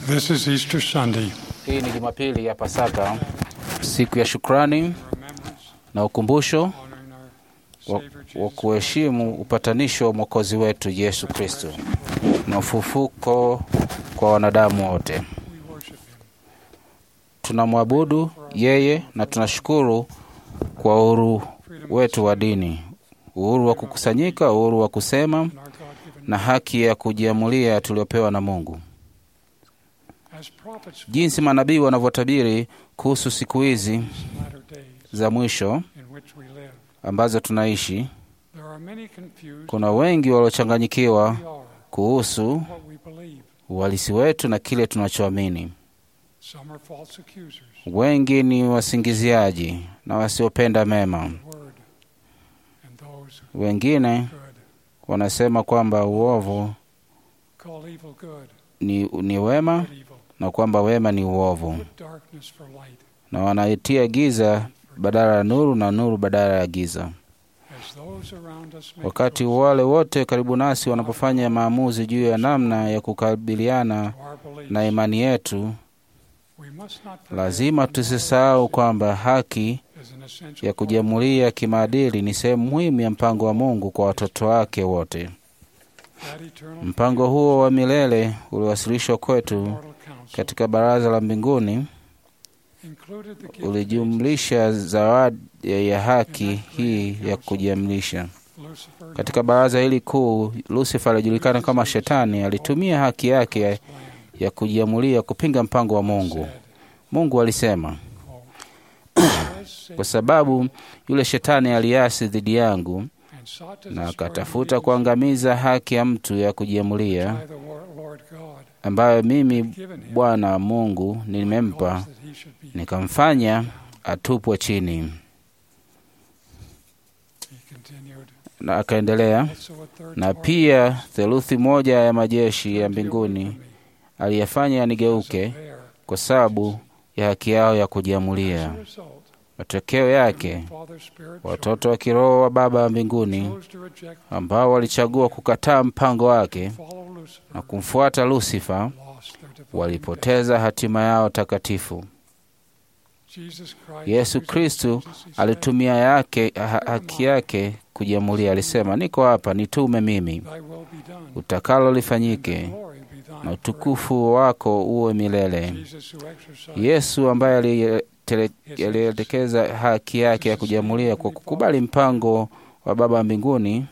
This is Easter Sunday. Hii ni Jumapili ya Pasaka, siku ya shukrani Remembrance, na ukumbusho honoring our wa, Savior wa Jesus. kuheshimu upatanisho wa Mwokozi wetu Yesu Kristo na ufufuko kwa wanadamu wote. We worship Him. Tunamwabudu yeye na tunashukuru kwa uhuru wetu wa dini, uhuru wa kukusanyika, uhuru wa kusema And our God-given na haki ya kujiamulia tuliopewa na Mungu. as prophets Jinsi manabii wanavyotabiri kuhusu siku hizi for these latter days za mwisho in which we live. ambazo tunaishi, There are many confused kuna wengi waliochanganyikiwa who we are, kuhusu what we believe. uhalisi wetu na kile tunachoamini. Some are false accusers. Wengi ni wasingiziaji na wasiopenda mema. of the Word. And those who Wengine good wanasema kwamba uovu call evil good, ni, ni wema good evil. na kwamba wema ni uovu, Put darkness for light, na wanaitia giza badala ya nuru na nuru badala ya giza. as those around us make Wakati choices wale wote karibu nasi wanapofanya maamuzi juu ya namna ya kukabiliana to our beliefs. na imani yetu, We must not forget lazima that tusisahau kwamba haki is an essential ya part kujiamulia kimaadili ni sehemu muhimu ya mpango wa Mungu kwa watoto wake wote. that eternal Mpango huo wa milele uliwasilishwa kwetu immortal counsel katika baraza la mbinguni, included the gift ulijumlisha zawadi ya haki hii ya kujiamlisha. of Lucifer Katika baraza hili kuu, Lucifer alijulikana kama Shetani, alitumia haki yake ya, plan ya kujiamulia kupinga mpango wa Mungu. said, Mungu alisema, quote, "Because Satan kwa sababu yule Shetani aliasi dhidi yangu and sought to na destroy akatafuta the kuangamiza haki ya mtu ya by kujiamulia the Lord Lord God ambayo mimi given him Bwana Mungu nilimempa, cause that he should be nikamfanya atupwe chini. He continued, Na akaendelea, also a third na part pia theluthi moja ya majeshi ya turned away mbinguni from me aliyafanya because yanigeuke of their kwa sababu ya haki yao ya As kujiamulia. a result, Matokeo yake, Father's Spirit watoto wa kiroho wa Baba wa mbinguni chose to reject ambao walichagua kukataa mpango wake follow Lucifer na kumfuata Lusifa lost their divine walipoteza hatima yao takatifu. destiny. Jesus Christ Yesu using Kristu his agency said, alitumia yake ha- haki yake kujiamulia. Alisema, niko hapa, nitume mimi, Thy will be done, utakalo and lifanyike thy glory be thine na forever." utukufu wako uwe milele. Jesus who exercised Yesu ambaye aliyetele- alielekeza haki yake ya kujiamulia kwa kukubali mpango wa Baba wa mbinguni,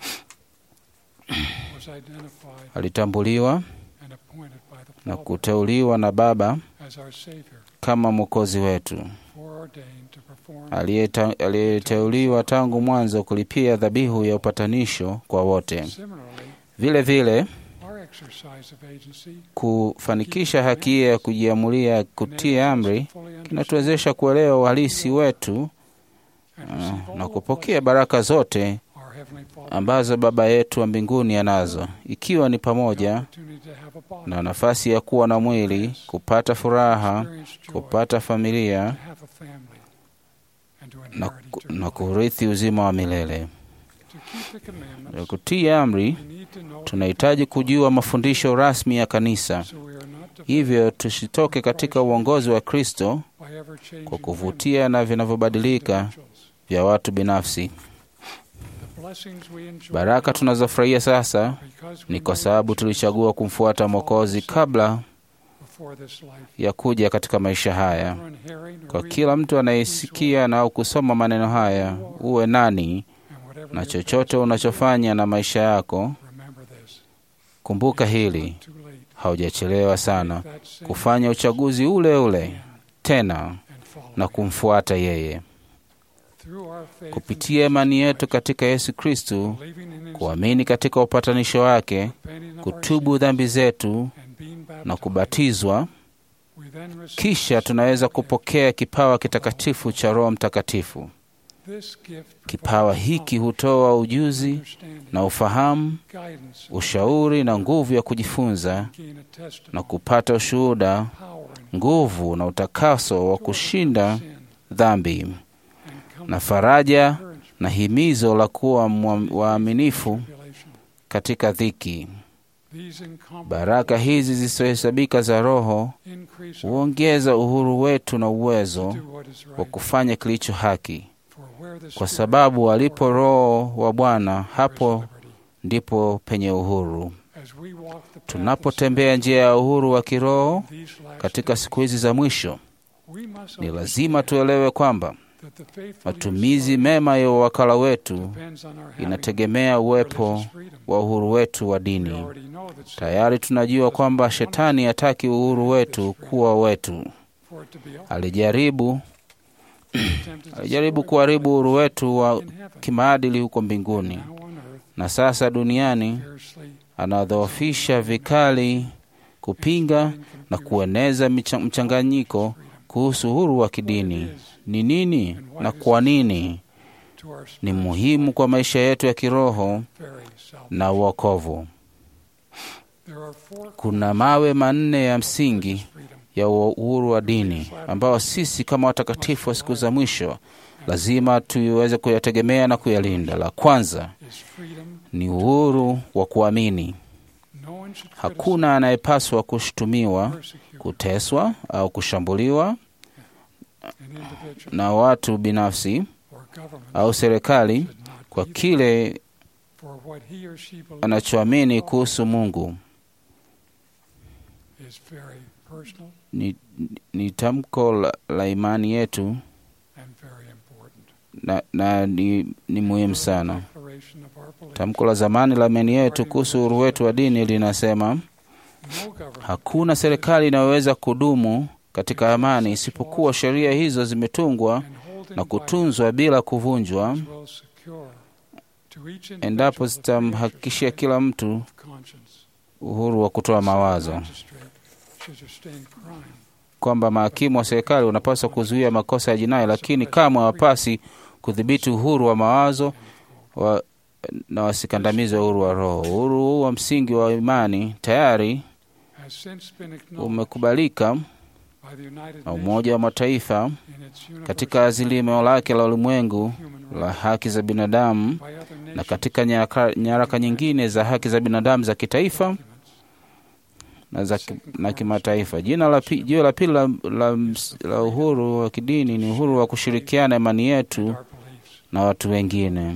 was identified alitambuliwa and appointed by the na Father kuteuliwa na Baba as our Savior, kama Mwokozi wetu, foreordained to perform aliyeta- aliyeteuliwa tangu mwanzo kulipia dhabihu ya upatanisho kwa wote. Similarly, Vile vile our exercise of agency kufanikisha haki hiyo ya kujiamulia kutii enables us amri to fully understand kinatuwezesha kuelewa uhalisi wetu and ah, receive all na the kupokea baraka zote blessings our Heavenly Father ambazo Baba yetu wa mbinguni anazo, ikiwa ni the pamoja opportunity to have a body, na nafasi ya kuwa na mwili, kupata furaha, experience joy, kupata familia to have a family, and to na, inherit ku- eternal na life. kurithi uzima wa milele. To keep the Na commandments, kutii amri, we need to know tunahitaji kujua mafundisho rasmi ya kanisa, so we are not defiled hivyo tusitoke katika uongozi wa Kristo by ever-changing kwa whims kuvutia na of vinavyobadilika individuals. vya watu binafsi. The blessings we enjoy Baraka tunazofurahia sasa because we ni kwa know sababu Jesus tulichagua kumfuata Mwokozi kabla before this life. ya kuja katika maisha haya. Everyone hearing or Kwa reading kila mtu anayesikia na au kusoma maneno haya, uwe nani and whatever na your chochote past unachofanya na maisha yako, is, remember this. kumbuka It's hili, not too late. haujachelewa sana Make that same kufanya uchaguzi ule ule again tena and follow na him. kumfuata yeye. Through our faith Kupitia in imani Jesus yetu Christ, katika Yesu Kristu, believing in his kuamini katika upatanisho wake, repenting of our kutubu sins, dhambi zetu and being na baptized, kubatizwa, we then receive kisha tunaweza kupokea kipawa kitakatifu cha Roho Mtakatifu. This gift Kipawa provides hiki knowledge, hutoa ujuzi understanding, na ufahamu, guidance, and ushauri na nguvu ya kujifunza gain a testimony, na kupata ushuhuda, power, and nguvu na utakaso wa kushinda sin, dhambi and na comfort, faraja encouragement, na himizo la kuwa mwa- waaminifu tribulation. katika dhiki. These incomparable Baraka hizi zisizohesabika za Roho increase our huongeza uhuru wetu na uwezo do what is wa right. kufanya kilicho haki, For where the kwa Spirit sababu of the alipo Lord, Roho wa Bwana, there is hapo liberty. ndipo penye uhuru. As we walk the path of Tunapotembea njia ya uhuru wa kiroho sin, these last katika days, siku hizi za mwisho, we must ni lazima understand tuelewe kwamba that the faithful matumizi use of mema ya uwakala our wetu depends on our having inategemea uwepo religious freedom. wa uhuru wetu wa We dini. already know that sin Tayari tunajua kwamba shetani hataki uhuru wetu kuwa wetu. for it to be ours. Alijaribu Attempted to alijaribu destroy kuharibu uhuru wetu wa in heaven. kimaadili huko mbinguni, Now on earth, na sasa duniani fiercely anadhoofisha vikali kupinga na kueneza micha- mchanganyiko kuhusu uhuru wa kidini. Ni nini na kwa nini to our ni muhimu kwa maisha yetu ya kiroho very self. na uokovu. There are four Kuna mawe manne ya msingi freedom. ya uhuru wa dini ambao sisi kama watakatifu wa siku za mwisho lazima tuiweze kuyategemea na kuyalinda. La kwanza Is freedom. ni uhuru wa kuamini. No one should Hakuna anayepaswa kushutumiwa, persecute kuteswa au kushambuliwa an individual na watu binafsi or government au serikali should not kwa be kile for what he or she believes anachoamini kuhusu Mungu. is very personal Ni, ni tamko la, la imani yetu and very important. na, na ni, ni muhimu sana. Declaration of our belief. Tamko la zamani la imani yetu kuhusu uhuru wetu wa dini linasema No government hakuna serikali inayoweza kudumu katika amani isipokuwa sheria hizo zimetungwa and holding na by kutunzwa bila kuvunjwa, which will secure to each endapo individual the free zitamhakikishia exercise kila mtu of conscience. uhuru wa kutoa mawazo, Magistrate should sustain crime kwamba mahakimu wa serikali wanapaswa kuzuia makosa ya jinai, lakini kamwe hawapasi kudhibiti uhuru wa mawazo wa, na wasikandamize uhuru wa roho. Uhuru huu wa msingi wa imani tayari has since been acknowledged umekubalika by the United na Nations Umoja wa Mataifa in its katika universal azimio lake la ulimwengu human la rights haki za binadamu by other na nations katika nyaraka, nyaraka nyingine za haki za binadamu za kitaifa documents. na, za, ki- na kimataifa. Jina la pi- jiwe la pili la, la, ms- la uhuru wa kidini ni uhuru wa kushirikiana imani yetu Our beliefs. na watu wengine.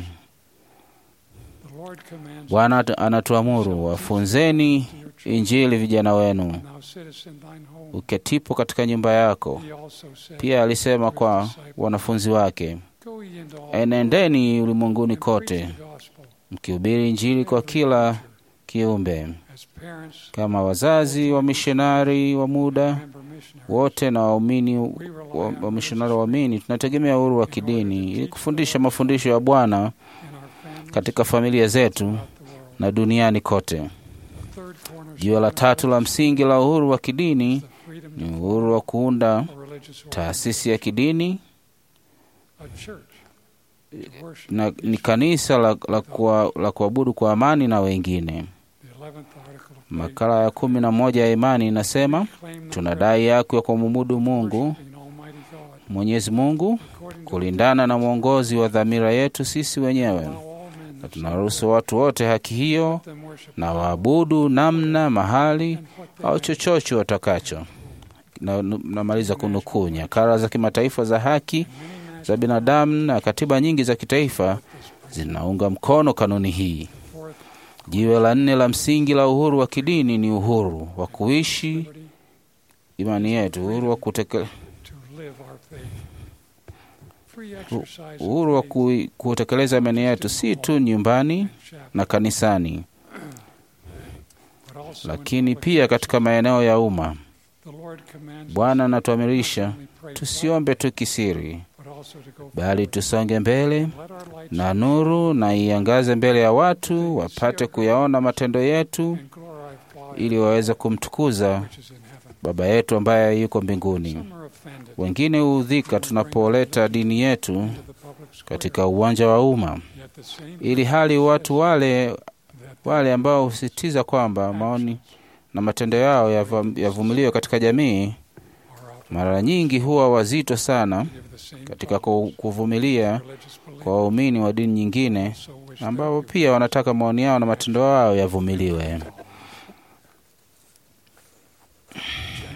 The Lord commands Bwana at- anatuamuru wafunzeni to your children, Injili vijana wenu now sittest in thine home. uketipo katika nyumba yako. He also said, Pia alisema kwa wanafunzi wake, Go ye into all the world enendeni ulimwenguni and preach kote the gospel mkihubiri Injili kwa kila kiumbe. as parents, Kama wazazi wa mishonari wa muda member missionaries. wote na waumini wa, wa mishonari waamini, tunategemea uhuru wa kidini ili kufundisha mafundisho ya Bwana in our families katika familia zetu throughout the world. na duniani kote. The third cornerstone Jiwe la tatu la msingi la uhuru wa kidini is the freedom ni to uhuru wa kuunda a religious order, taasisi ya kidini a church, to worship na each ni kanisa la, la, kua, la kuabudu kwa amani na wengine. The 11th article of faith Makala ya kumi na moja ya imani inasema claim the tunadai haki ya kumwabudu privilege of Mungu worshiping Almighty God Mwenyezi Mungu according to kulingana na mwongozi wa dhamira yetu sisi wenyewe, allow all men na to tunaruhusu watu wote haki hiyo let them worship na waabudu namna, mahali and what they au may. chochote watakacho. Na- Namaliza kunukuu nyakara za kimataifa za haki Many za national binadamu na katiba nyingi za kitaifa zinaunga mkono kanuni hii. fourth Jiwe la nne la msingi la uhuru wa kidini ni uhuru wa kuishi liberty imani yetu, uhuru wa kuteke, to live our faith. Free exercise of uhuru wa faith kui- kutekeleza imani yetu si tu nyumbani in chapel, na kanisani, but also in lakini public pia katika maeneo ya umma. The Lord commands Bwana us anatuamirisha not only pray tusiombe tu kisiri, privately, but also to go bali forward. tusonge mbele Let our light na nuru na iangaze mbele ya watu wapate kuyaona matendo yetu, and glorify ili waweze kumtukuza which is in heaven. Baba yetu ambaye yuko mbinguni. Some are offended Wengine huudhika tunapoleta dini yetu into the public square, katika uwanja wa umma, yet the same ili hali watu wale that wale ambao husitiza kwamba maoni na matendo yao yavam- yavumiliwe katika jamii, are out mara nyingi huwa wazito sana give the same katika ku- kuvumilia religious belief kwa waumini wa dini nyingine so wish ambao their pia wanataka maoni yao na matendo yao yavumiliwe.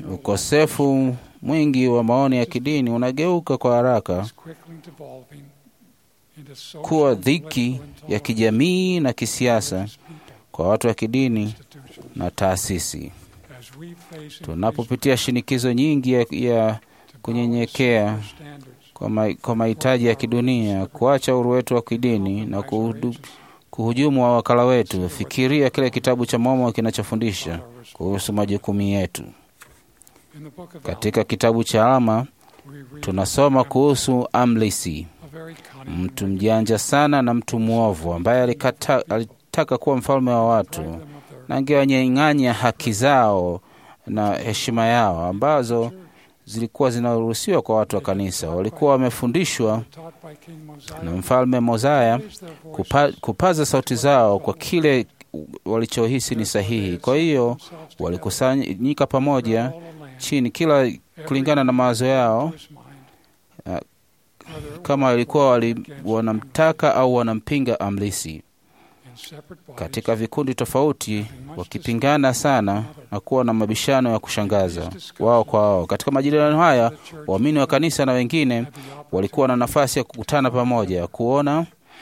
no Ukosefu mwingi wa maoni ya kidini unageuka kwa haraka is quickly devolving into social, kuwa dhiki political, ya intolerance kijamii na kisiasa religious people, kwa watu wa kidini institutions. na taasisi. As we face Tunapopitia shinikizo nyingi ya, ya kunyenyekea kwa, ma, kwa mahitaji ya kidunia, kuacha uhuru wetu wa kidini na kuhudu, kuhujumu wa wakala wetu, fikiria kile kitabu cha Mormoni kinachofundisha kuhusu majukumu yetu. Katika kitabu cha Alma tunasoma kuhusu Amlisi, mtu mjanja sana na mtu mwovu ambaye alikata, alitaka kuwa mfalme wa watu na angewanyang'anya haki zao na heshima yao ambazo zilikuwa zinaruhusiwa kwa watu wa kanisa. Walikuwa wamefundishwa na mfalme Mozaya kupa, kupaza sauti zao kwa kile walichohisi ni sahihi. Kwa hiyo walikusanyika pamoja chini, kila kulingana na mawazo yao, kama walikuwa wali, wanamtaka au wanampinga Amlisi katika vikundi tofauti, wakipingana sana na kuwa na mabishano ya kushangaza wao kwa wao. Katika majadiliano haya, waamini wa kanisa na wengine walikuwa na nafasi ya kukutana pamoja, kuona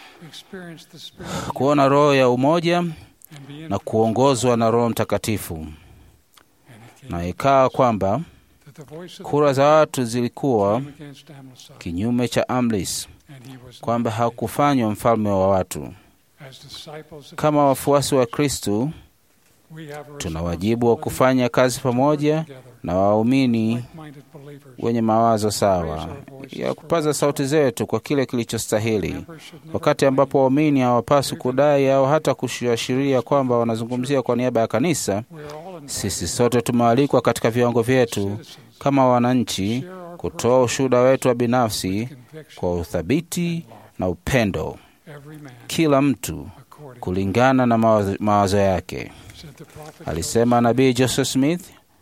kuona roho ya umoja na kuongozwa na Roho Mtakatifu, na ikawa kwamba kura za watu zilikuwa kinyume cha Amlis, kwamba hakufanywa mfalme wa watu. Kama wafuasi wa Kristu, tuna wajibu wa kufanya kazi pamoja na waumini wenye mawazo sawa ya kupaza sauti zetu kwa kile kilichostahili, wakati ambapo waumini hawapaswi kudai au hata kuashiria kwamba wanazungumzia kwa niaba ya kanisa. Sisi sote tumealikwa katika viwango vyetu kama wananchi kutoa ushuhuda wetu wa binafsi kwa uthabiti na upendo, kila mtu kulingana na mawazo, mawazo yake. Alisema nabii Joseph Smith,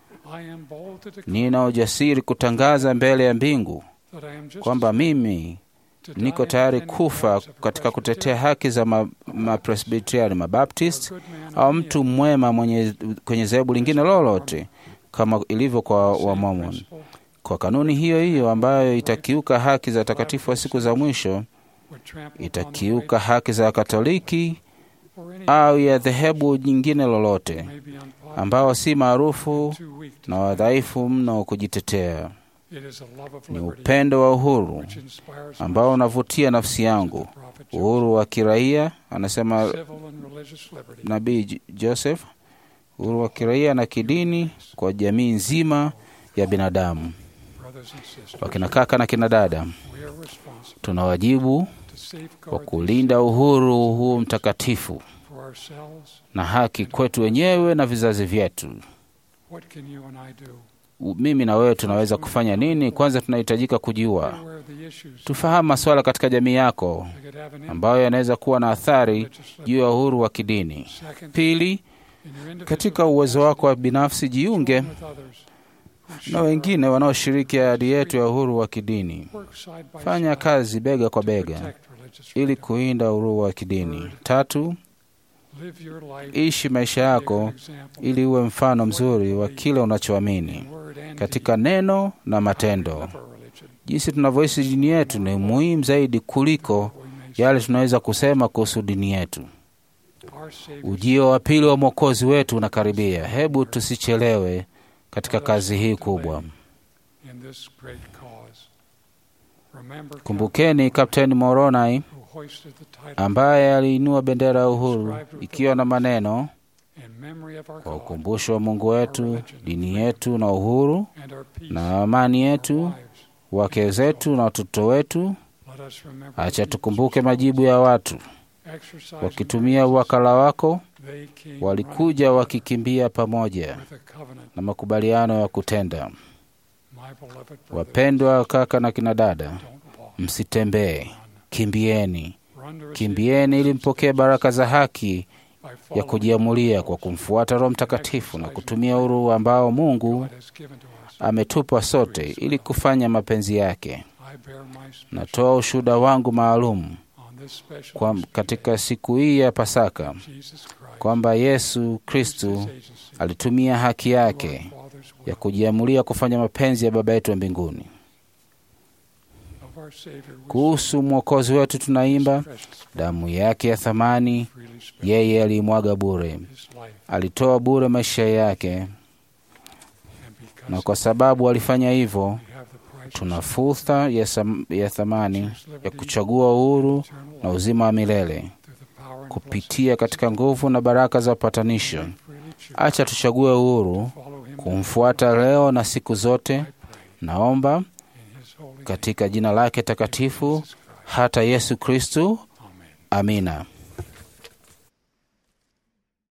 nina ujasiri kutangaza mbele ya mbingu kwamba mimi niko tayari kufa katika kutetea haki za mapresbiteriani, ma mabaptist au mtu mwema mwenye kwenye dhehebu lingine lolote, kama ilivyo kwa Wamormon. Kwa kanuni hiyo hiyo ambayo itakiuka haki za watakatifu wa siku za mwisho, itakiuka haki za Katoliki au ya dhehebu nyingine lolote ambao si maarufu na wadhaifu mno kujitetea. Ni upendo wa uhuru ambao unavutia nafsi yangu, uhuru wa kiraia, anasema nabii Joseph, uhuru wa kiraia na kidini kwa jamii nzima ya binadamu. Wakina kaka na kina dada, tuna wajibu wa kulinda uhuru huu mtakatifu na haki kwetu wenyewe na vizazi vyetu. Mimi na wewe tunaweza kufanya nini? Kwanza tunahitajika kujua, tufahamu masuala katika jamii yako ambayo yanaweza kuwa na athari juu ya uhuru wa kidini. Pili, katika uwezo wako wa binafsi, jiunge na wengine wanaoshiriki ahadi yetu ya uhuru wa kidini. Fanya kazi bega kwa bega ili kuinda uhuru wa kidini. Tatu, ishi maisha yako ili uwe mfano mzuri wa kile unachoamini katika neno na matendo. Jinsi tunavyoishi dini yetu ni muhimu zaidi kuliko yale tunaweza kusema kuhusu dini yetu. Ujio wa pili wa Mwokozi wetu unakaribia. Hebu tusichelewe katika kazi hii kubwa. Kumbukeni Kapteni Moronai ambaye aliinua bendera ya uhuru ikiwa na maneno kwa ukumbusho wa Mungu wetu, dini yetu na uhuru na amani yetu, wake zetu na watoto wetu. Acha tukumbuke majibu ya watu wakitumia uwakala wako, walikuja wakikimbia pamoja na makubaliano ya kutenda. Wapendwa kaka na kina dada, msitembee, kimbieni, kimbieni ili mpokee baraka za haki ya kujiamulia kwa kumfuata Roho Mtakatifu na kutumia uhuru ambao Mungu ametupa sote ili kufanya mapenzi yake. Natoa ushuhuda wangu maalum this special kwa katika siku hii ya Pasaka Jesus Christ, kwamba Yesu Kristu His agency, alitumia haki yake our Father's will ya kujiamulia kufanya mapenzi ya Baba yetu wa mbinguni. of our Savior we Kuhusu Mwokozi wetu tunaimba, precious damu yake ya thamani freely spent yeye aliimwaga bure, His life, alitoa bure maisha yake, and na because kwa sababu alifanya hivyo, we have the price tuna fursa ya, sam- ya thamani ya kuchagua uhuru eternal na life uzima wa milele through the power and kupitia katika nguvu na baraka za upatanisho. blessing freely choose Acha tuchague uhuru to follow Him kumfuata leo na siku zote. I pray Naomba in His holy name, katika jina lake takatifu Jesus Christ. hata Yesu Kristu. Amen. Amina.